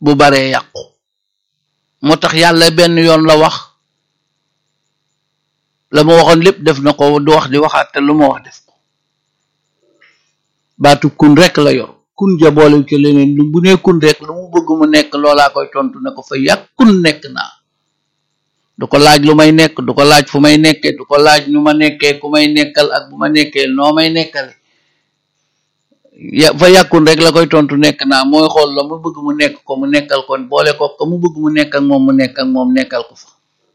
bu baree yàqu moo tax yàlla benn yoon la wax la ma waxoon lépp def na ko du wax di waxaat te lu ma wax def ko baatu kun rek la yor kun jaboole ci leneen lu bu nee kun rek lu mu bëgg mu nekk loolaa koy tontu ne ko fa yàq kun nekk naa du ko laaj lu may nekk du ko laaj fu may nekkee du ko laaj nu ma nekkee ku may nekkal ak bu ma nekkee noo may nekkale ya fa yàkkun rek la koy tontu nekk naa mooy xool la mu bëgg mu nekk ko mu nekkal kon boole ko ko mu bëgg mu nekk ak moom mu nekk ak moom nekkal ko fa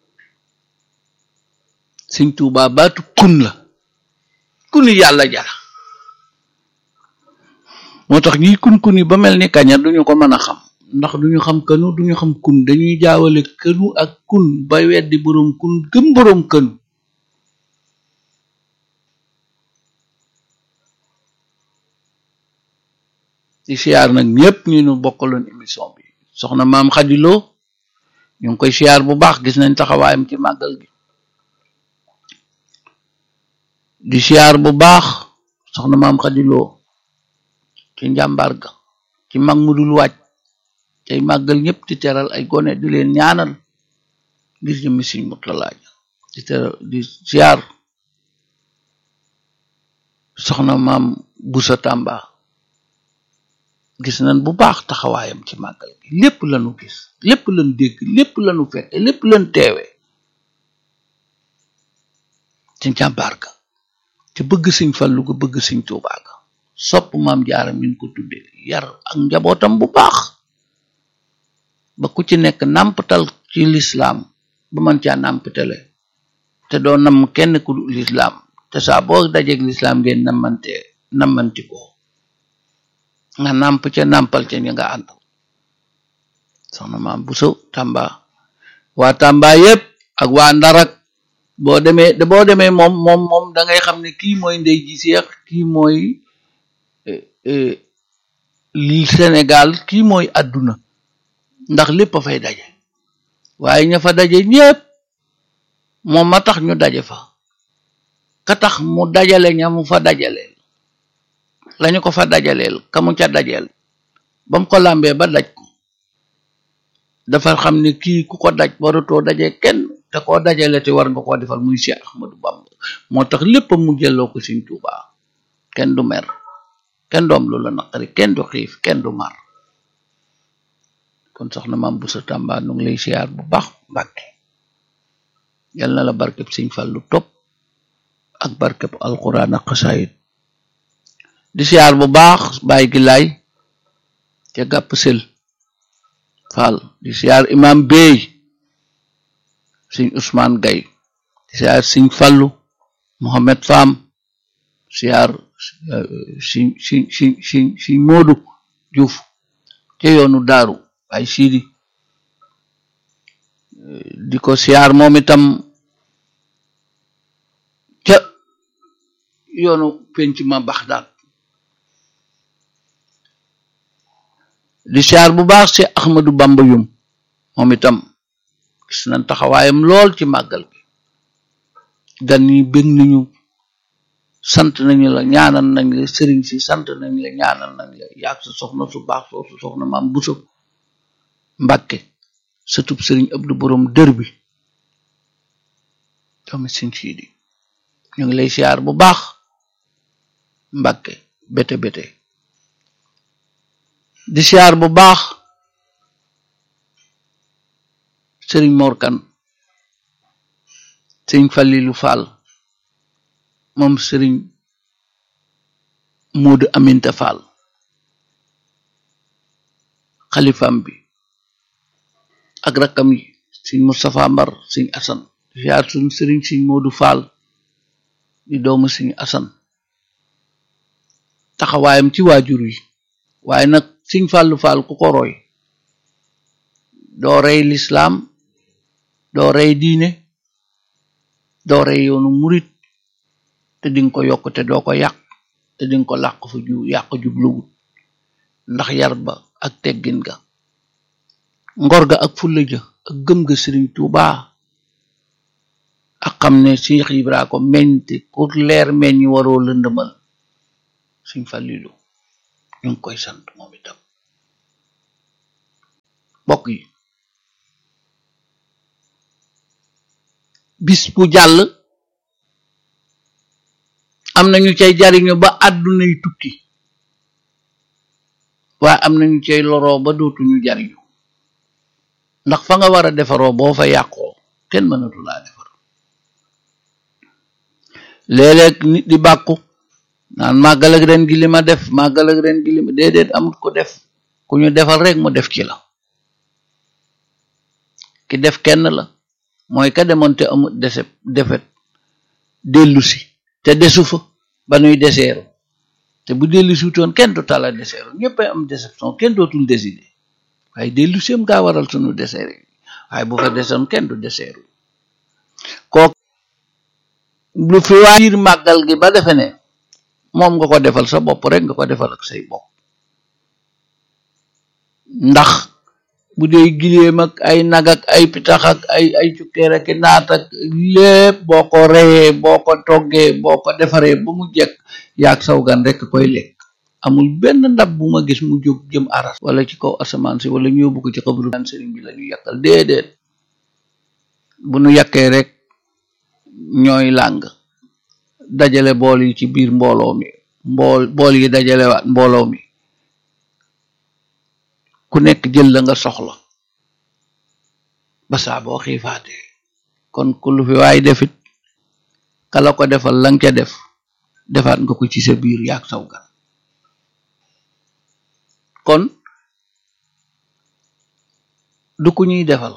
Sëñ Tuubaa baatu kun la kuni yàlla jara moo tax ñiy kun kuni ba mel ni kaña duñu ko mën a xam ndax duñu xam kënu duñu xam kun dañuy jaawale kënu ak kun ba weddi boroom kun gëm boroom kënu ci siyaar nag ñëpp ñu nu bokkaloon émission bi soxna maam xadiloo ñu ngi koy siyaar bu baax gis nañ taxawaayam ci màggal gi di siyaar bu baax soxna maam xadiloo ci njàmbaar ga ci mag mu dul wàcc tey màggal ñëpp di teral ay gone di leen ñaanal ngir jëmmi Sëñ Murtala di teral di siyaar soxna maam Busa Tàmba gis nañ bu baax taxawaayam ci màggal gi lépp lañu gis lépp lañu dégg lépp lañu fekke lépp lañu teewe ci njàmbaar ga te bëgg Sëñ Fallu ga bëgg Sëñ Tuubaa ga sopp maam jaara min ko tudde yar ak njabootam bu baax ba ku ci nekk nàmpatal ci lislaam ba mën caa nàmpatale te doo nam kenn ku lislaam te saa boo dajeeg lislaam ngeen namante namanti ko nga nàmp ca nàmpal ca ñi nga ànd soxna maam Buso Tàmba waa Tàmba yépp ak waa Ndarak boo demee boo demee moom moom moom da ngay xam ne kii mooy ndey ji seex kii mooy li Sénégal kii mooy àdduna ndax lépp a fay daje waaye ña fa daje ñépp moom ma tax ñu daje fa ka tax mu dajale ña mu fa dajaleel lañu ko fa dajaleel ka mu ca dajeel ba mu ko làmbee ba daj ko dafa xam ne kii ku ko daj waratoo daje kenn te koo dajale te war nga koo defal muy Cheikh Ahmadou Bamba moo tax lépp mu jëloo ko Sëñ Tuubaa kenn du mer kenn doom lu la naqari kenn du xiif kenn du mar kon soxna maam Busa Tàmba nu ngi lay siyaar bu baax Mbàkke yal na la barkeb Sëñ Fallu topp ak barkeb alquran ak xasaayid di siyaar bu baax baay gi laay ca gàpp sel Fall di siyaar imam Bey Sëñ Ousmane Gay di siyaar Sëñ Fallu Mohamed Fam siyaar si si si si si Moodu Juuf ca yoonu daaru ay siidi di ko siyaar moom itam ca yoonu penc ma Baxdaad di siyaar bu baax si Ahmadu Bamba yum moom itam gis nañ taxawaayam lool ci màggal gi gan yi bëgg nañu sant nañu la ñaanal nañ la sëriñ si sant nañ la ñaanal nañ la yaag sa soxna su baax soosu soxna maam Buso Mbàkke sëtub sëriñ Abdu Borom dër bi doomi Sëñ Siidi ñu ngi lay siyaar bu baax Mbàkke bete bete di siyaar bu baax sëriñ Morkan sëriñ Falilu Fall moom sëriñ Moodu Aminta Fall xalifam bi ak rakkam yi sëriñ Moustapha Mbar sëriñ Asan siyaar suñ sëriñ sëriñ Moodu Fall di doomu sëriñ Asan taxawaayam ci waajur yi waaye nag sëriñ Fallu Fall ku ko roy doo rey lislaam doo rey diine doo rey yoonu murit te dinga ko yokk te doo ko yàq te dinga ko làq fu ju yàq jubluwut ndax yar ba ak teggin ga ngor ga ak fulla ja ak gëm ga Sëriñ Tuubaa ak xam ne Cheikh Ibra ko meñte ku leer meññi waroo lëndëmal Sëriñ Falilu ñu ngi koy sant moom itam bokk yi bis bu jàll am nañu cay jariñu ba àddunay tukki waaye am nañu cay loroo ba dootuñu jariñu ndax fa nga war a defaroo boo fa yàqoo kenn mënatu laa defar léeg-léeg nit di bàkku naan màggal ak ren gi li ma def màggal ak ren gi li ma déedéet amut ko def ku ñu defal rek mu def ci la ki def kenn la mooy ka demoon te amut dese defet dellu si te desu fa ba nuy deseeru te bu dellu si wutoon kenn du tala deseeru ñëppay am déception kenn dootul décider waaye dellu si am gaa waral sunu deseer yi waaye bu fa desoon kenn du deseeru kooku lu fi waa biir màggal gi ba defe ne moom nga ko defal sa bopp rek nga ko defal ak say bopp ndax bu dee giléem ak ay nag ak ay pitax ak ay ay cukkeer ak naat ak lépp boo ko reyee boo ko toggee boo ko defaree ba mu jekk yaag saw gan rek koy lekk amul benn ndab bu ma gis mu jóg jëm aras wala ci kaw asamaan si wala ñu yóbbu ko ci xabru gan sëriñ bi la ñu yàkkal déedéet bu nu yàkkee rek ñooy làng dajale bool yi ci biir mbooloo mi mbool bool yi dajale waat mbooloo mi ku nekk jël la nga soxla ba saa boo xiifaatee kon ku lu fi waay defit kala ko defal lang ca def defaat nga ko ci sa biir yaag saw gan kon du ku ñuy defal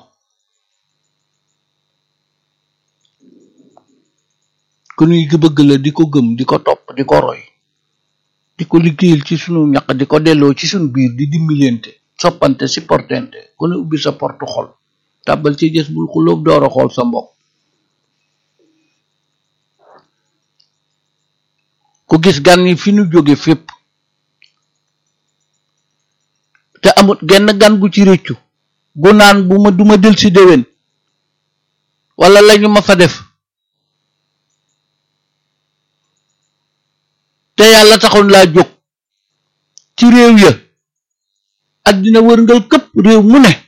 ku ñuy bëgg la di ko gëm di ko topp di ko roy di ko liggéeyal ci sunu ñaq di ko delloo ci sunu biir di dimbilente soppante supportente ku ne ubbi sa porte xol tàbbal ci jës bul xulóob door a xool sa mbokk ku gis gan yi fi nu jóge fépp te amut genn gan gu ci réccu gu naan bu ma duma del si déwén wala lañu ma fa def te yàlla taxoon laa jóg ci réew ya addina wërngal këpp réew mu ne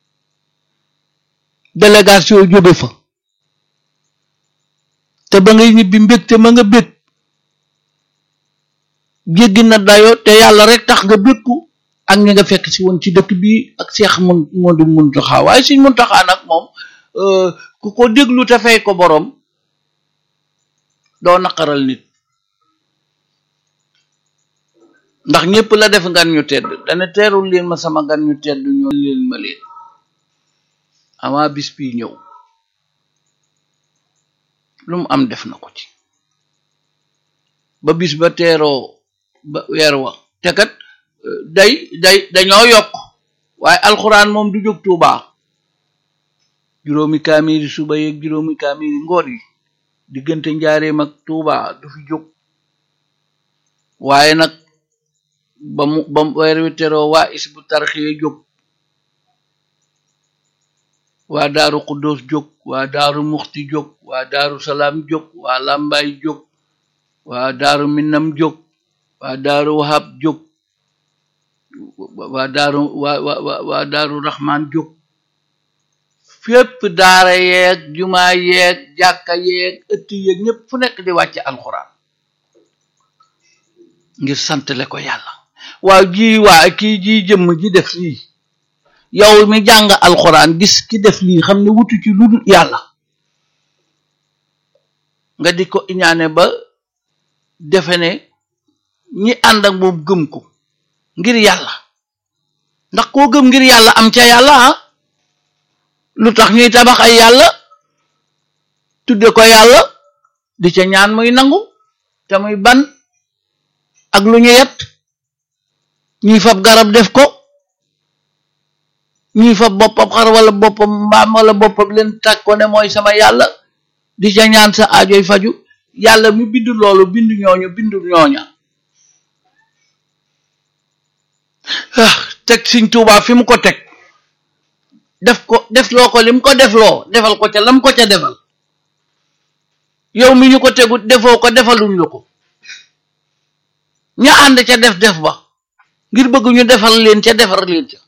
délégation jóge fa te ba ngay ñibbi mbég te ma nga bég jéggi na dayo te yàlla rek tax nga bégku ak ñi nga fekk si woon ci dëkk bi ak seex mun moo di muntaxaa waaye suñ muntaxaa nag moom ku ko déglu te fay ko boroom doo naqaral nit ndax ñépp la def ngan ñu tedd dana teerul leen ma sama gan ñu tedd ñoo leen ma leen avant bis bi ñëw lu mu am def na ko ci ba bis ba teeroo ba weer wa te kat day day dañoo yokk waaye alxuraan moom du jóg tuubaa juróomi kaamiri suba yeeg juróomi kaamiri ngoor yi diggante njaareem ak tuubaa du fi jóg waaye nag ba mu ba mu weer wi teroo waa isbu tarxiya jóg waa daaru xuddoos jóg waa daaru muxti jóg waa daaru salaam jóg waa làmbaay jóg waa daaru minam jóg waa daaru wahab jóg waa daaru waa waa waa daaru raxmaan jóg fépp daara yeeg jumaa yeeg jàkka yeeg ëtt yeeg ñépp fu nekk di wàcce alxuraan ngir santale ko yàlla waaw ji waa kii ji jëmm ji def lii yow mi jàng alxuraan gis ki def lii xam ne wutu ci lu dul yàlla nga di ko iñaane ba defe ne ñi ànd ak moom gëm ko ngir yàlla ndax koo gëm ngir yàlla am ca yàlla ah lu tax ñuy tabax ay yàlla tudde ko yàlla di ca ñaan muy nangu te muy ban ak lu ñu yet ñuy fab garab def ko ñuy fab boppam xar wala boppam mbaam wala boppam leen tag ko ne mooy sama yàlla di ca ñaan sa aajoy faju yàlla mi bindu loolu bindu ñooñu bindu ñooña ah teg Sëñ Tuubaa fi mu ko teg def ko def loo ko lim ko def loo defal ko ca lam ko ca defal yow mi ñu ko tegut defoo ko defaluñ la ko ña ànd ca def def ba ngir bëgg ñu defal leen ca defar leen ca